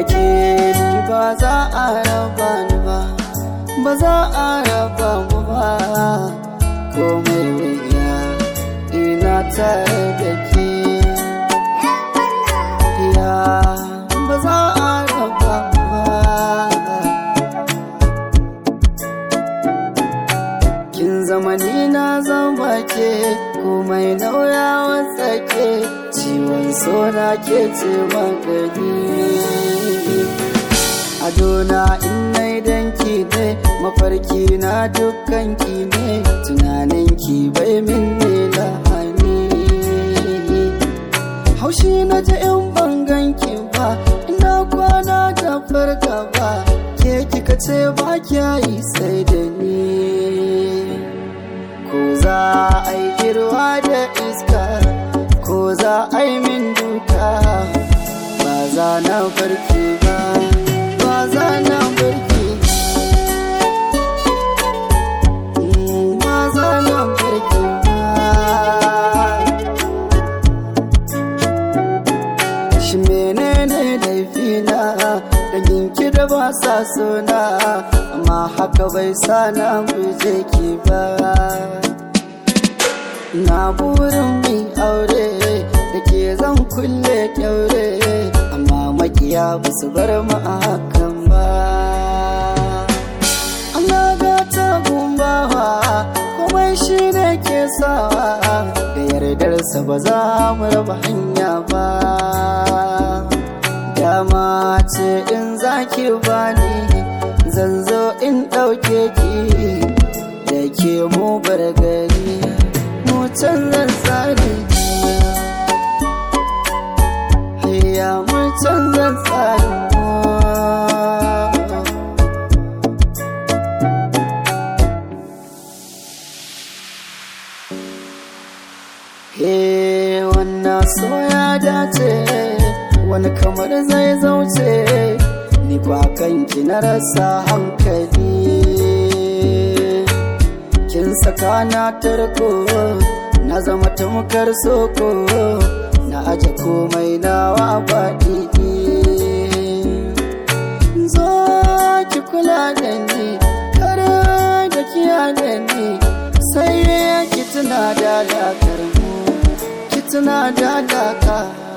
ke ni ba za a raba ni ba ba za a raba mu ba komai wuya ina tare da ke ya ba za a raba mu ba kin zama ni na zama ke komai nauyawa tsake ciwon sona ke ce magani adona in nai danki ne mafarki na dukkan ki ne tunanin ki bai min ne lahani haushi na ji in bangan ki ba ina kwana da farka ba ke kika ce ba kya yi sai da ni ko za a yi girwa da iska ko za a yi min duka ba za na barki ba ba za na barki Mm, ba za na barki ba shi menene laifina da ginki da ba sa suna amma haka bai sa na guje ki ba na burin mai aure da ke zan kulle kyaure amma makiya ba su bar mu a hakan ba Allah gata gumbawa komai shi ne ke sawa da yardarsa ba za mu raba hanya ba dama ce in zaki bani zan zo in ɗauke ki da ke mu bar gari mu canzan tsari Hayya mu canzan tsari He wannan so ya dace wani kamar zai zauce ni kwa kanki na rasa hankali kin saka na tarko na zama tamkar soko na aje komai nawa baɗi zo ki kula da ni kar da kiya da ni sai ki tuna da dakar mu ki tuna da daka